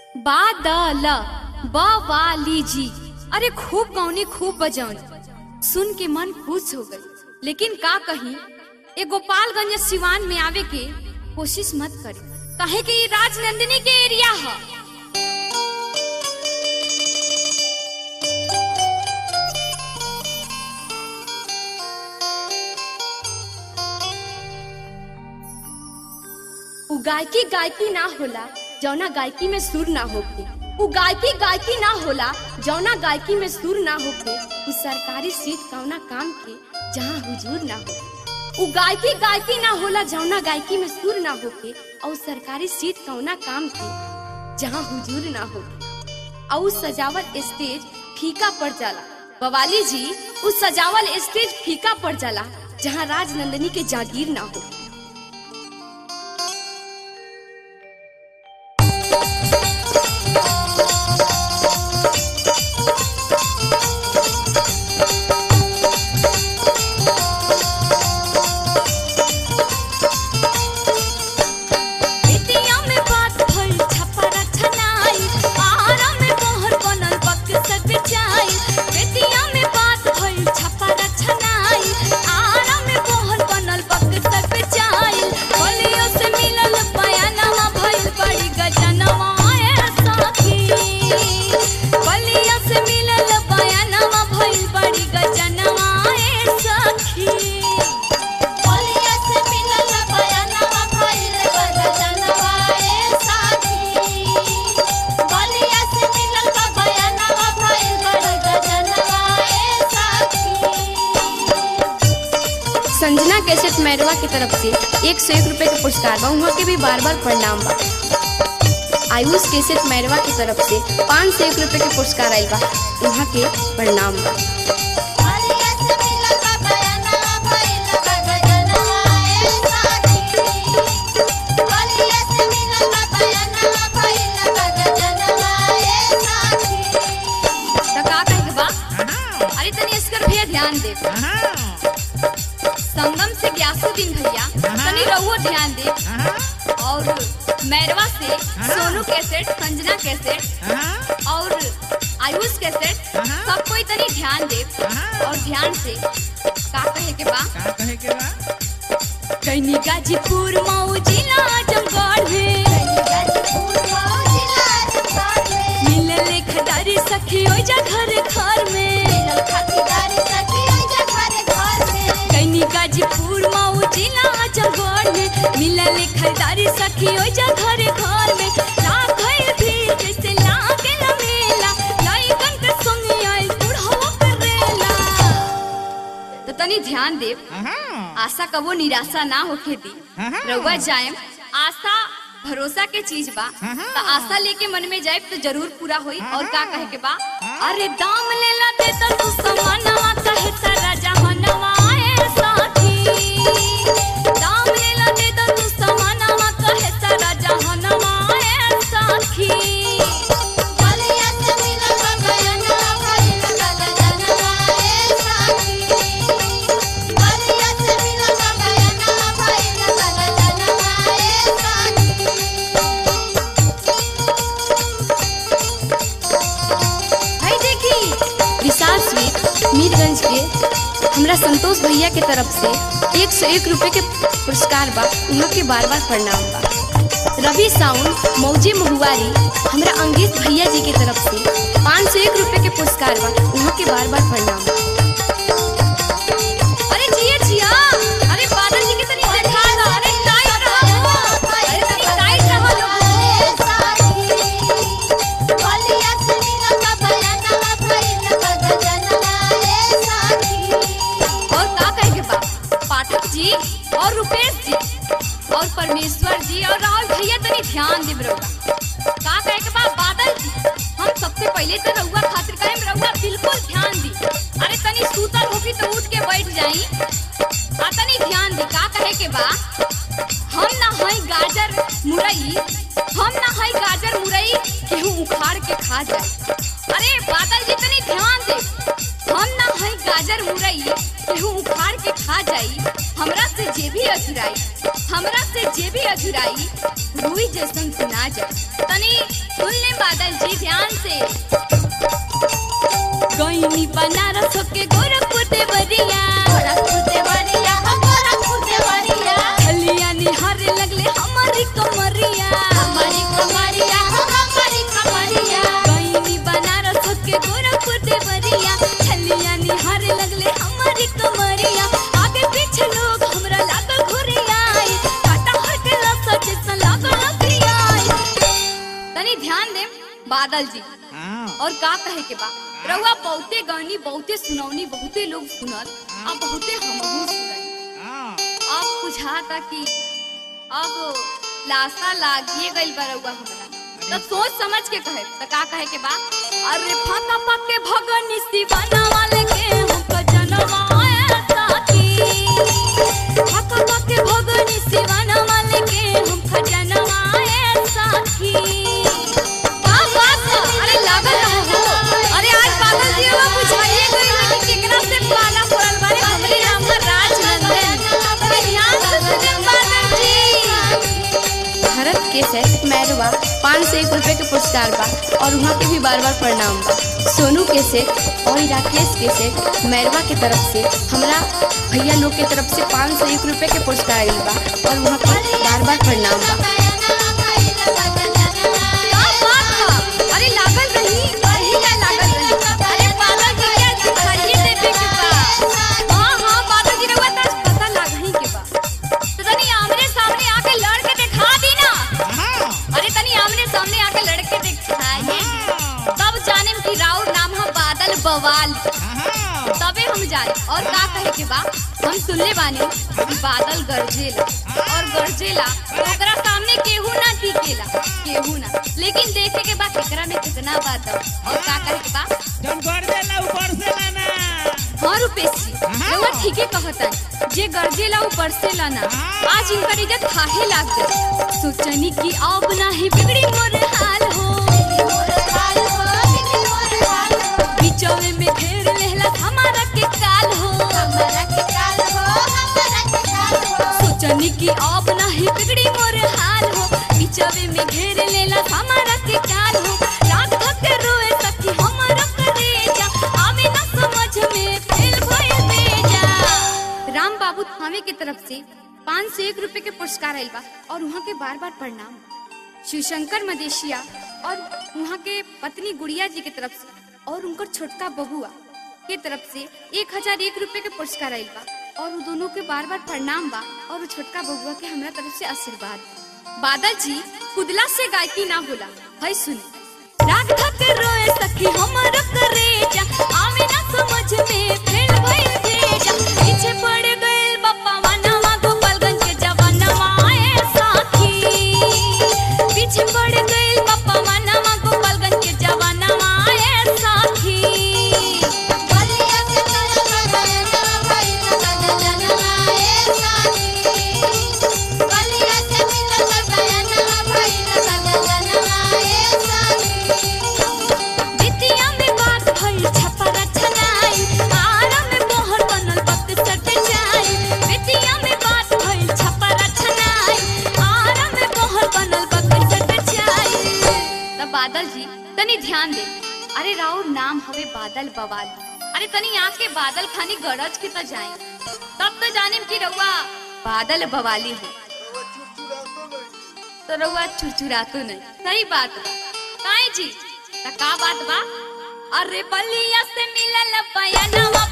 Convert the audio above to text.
बादल बवाली जी अरे खूब गौनी खूब बजौनी सुन के मन खुश हो गई लेकिन का कही ए गोपालगंज सिवान में आवे के कोशिश मत करी काहे कि ये राजनंदिनी के एरिया है उ गायकी गायकी ना होला जौना गायकी में सुर ना होके उ गायकी गायकी ना होला जौना गायकी में सुर ना होके उ सरकारी सीट कौना काम के जहाँ हुजूर ना हो उ गायकी गायकी ना होला जौना गायकी में सुर ना होके और सरकारी सीट कौना काम के जहाँ हुजूर ना होके और उ सजावल स्टेज फीका पड़ जाला बवाली जी उस सजावल स्टेज फीका पड़ जाला जहाँ राजनंदनी के जागीर ना हो बेतिया में बात भइल छपरा छनाई आरा में मोहर बनल बक्सर बेचाई बेतिया में बात भइल छपरा छनाई आरा में मोहर बनल बक्सर बेचाई बलियो से मिलल बयानवा भइल बड़ी गजनवा ए साथी बलिया से मिलल बयानवा भइल बड़ी गजनवा ए सखी बलिया से मिलल बयानवा भइल गजनवा ए साथी बलिया से मिलल बयानवा भइल गजनवा ए साथी संजना कैसेट मैरवा की तरफ से एक सौ एक रुपए के पुरस्कार बा उहाँ के भी बार बार प्रणाम बा आयुष कैसेट मैरवा की तरफ से पाँच सौ एक रुपए के पुरस्कार आयल बा उहाँ के प्रणाम बा बलिया से मिलल बयानवा भइल गजनवा ए साथी बलिया से मिलल बयानवा भइल गजनवा ए साथी तो का कहे के बा अरे तनी इसकर भैया ध्यान दे संगम से ग्यासुद्दीन भैया तनी रहुओ ध्यान दे और मैरवा से सोनू कैसेट संजना कैसेट और आयुष कैसेट सब कोई तनी ध्यान दे और ध्यान से का कहे के बा कहीं गाजीपुर मऊ जिला आजमगढ़ में मिलल खदारी सखी ओइ जा घर घर में कहीं गाजीपुर मऊ जिला आजमगढ़ में मिलल खदारी सखी ओइ जा घर घर में लागल भीड़ जैसे लागल मेला लइकन के संग आइल बुढ़वा करेला तो तनी ध्यान देव आशा कबो निराशा ना होके दी रउआ जाएम आशा भरोसा के चीज बा तो आशा लेके मन में जाए तो जरूर पूरा होई और का कहे के बा अरे दाम लेला दे तो तू समानवा कहे सारा जहानवा ए साथी दाम लेला दे तो तू समानवा कहे सारा जहानवा ए साथी भाई देखी विशाल स्वीट मीरगंज के हमरा संतोष भैया के तरफ से एक सौ एक रुपए के पुरस्कार बा उहाँ के बार बार प्रणाम बा रवि साउंड मौजे महुआरी हमरा अंगेश भैया जी के तरफ से पाँच सौ एक रुपए के पुरस्कार बा उहाँ के बार बार प्रणाम बा अरे जिया जिया अरे बादल जी के तनी देखा दो अरे टाइट रहो अरे तनी टाइट रहो लोग और का कहे के बा पाठक जी और रुपेश जी और परमेश्वर जी और राहुल भैया तनी ध्यान देब रहुआ का कहे के बा बादल जी हम सबसे पहले तो रहुआ खातिर कहे रहुआ बिल्कुल ध्यान दी अरे तनी सूतल होगी तो उठ के बैठ जाई आ तनी ध्यान दी का कहे के बा हम ना हई गाजर मुरई हम ना हई गाजर मुरई केहू उखाड़ के खा जाए अरे बादल जी तनी ध्यान दे हम ना है गाजर मुरई केहू उखाड़ के खा जाई हमरा से जे भी अजुराई हमरा से जे भी अजुराई रुई जैसन सुना जाए तनी सुन ले बादल जी ध्यान से गईनी बनारस के गोरखपुर देवरिया गोरखपुर देवरिया हो गोरखपुर देवरिया हलिया निहारे लगले हमारी कमरिया हमारी कमरिया हो हमारी कमरिया गईनी बनारस के गोरखपुर देवरिया छलिया निहारे लगले हमारी कमरिया आगे पीछे लोग हमरा लागल घुरियाई काटा हर के लसा जैसा लागल लकड़ियाई तनी ध्यान दे बादल जी और का कहे के बा रउआ बहुते गानी बहुते सुनौनी बहुते लोग सुनल आ बहुते हमहू सुनल अब बुझाता कि अब लाशा लागिए गइल बा रउआ हमरा तो सोच समझ के कहे तो का कहे के बा अरे फका पके भगनी दीवाना वाले के हमको जनवाए साथी फका पके भगनी दीवाना वाले के हमको जनवाए साथी वाह वाह अरे लागल रहो अरे आज बादल जी वो बुझाइए गई कि केकरा से पाला पड़ल बारे हमरे नाम पर राजनंदन ध्यान से सुने बादल जी भारत के सेट मैरवा पाँच सौ एक रुपये के पुरस्कार बा और वहाँ के भी बार बार प्रणाम बा सोनू के सेट और राकेश के सेट मैरवा के तरफ से हमरा भैया लोग के तरफ से पाँच सौ एक रुपये के पुरस्कार आइल बा और वहाँ के बार बार प्रणाम बा का बात बा? अरे लागल रही रही ना लागल रही अरे बादल जी के दिखाइए देवे के बा हाँ हाँ बादल जी रउआ तो आज पता लागही के बा तो तनी आमने सामने आके लड़ के दिखा दी ना अरे तनी आमने सामने आके लड़ के दिखाइए तब जाने कि राउर नाम है बादल बवाल तबे हम जाने और का कहे के बा हम सुनले बानी कि बादल गरजेला और गरजेला तो ओकरा सामने केहू ना टिकेला केहू ना लेकिन देखे के बा केकरा में कितना बात बा। और का कहे के बा जौन कर देला ऊपर से लाना हाँ रुपेश जी रउआ ठीके कहतन जे गरजेला ऊ बरसेला ना आज इनकर इज्जत खाहे लाग गई सोचनी कि अब नाही बिगड़ी मोर हाल हो बिचौले में घेर लेहला हमारा के काल हो सोचनी कि अब नाही बिगड़ी मोर हाल हो बिचौले में घेर लेला हमारा के काल हो रात थक रोए सखी हमारा करेजा आवे ना समझ में फेल भइल बेजा राम बाबू थामे के तरफ से पाँच सौ एक रुपए के पुरस्कार आयल बा और वहाँ के बार बार प्रणाम शिवशंकर मदेशिया और वहाँ के पत्नी गुड़िया जी के तरफ से और उनकर छोटका बबुआ के तरफ से एक हजार एक रुपए के पुरस्कार आयल बा और वो दोनों के बार बार प्रणाम बा और वो छोटका बबुआ के हमरा तरफ से आशीर्वाद बा। बादल जी कुदला से गायकी ना होला है सुनी राग थक रोए सखी हमर करेजा आवे ना समझ में फेल भइल भेजा पीछे पड़ गइल बप्पा वनवा गोपालगंज के जवानवा ए साथी पीछे पड़ गइल बप्पा वनवा गोपालगंज के जवानवा ए साथी बिटिया में बात भइल छपरा छनाई आरा में मोहर बनल वक्त सट जाई बिटिया में बात भइल छपरा छनाई आरा में मोहर बनल वक्त सट जाई तब बादल जी तनी ध्यान दे अरे राउर नाम हवे बादल बवाल अरे तनी आके बादल खानी गरज के त जाए तब तो जानिम कि रउआ बादल बवाली है तो रउआ चुरचुरातो नहीं सही बात बा काहे जी त का बात बा अरे बलिया से मिलल बयानवा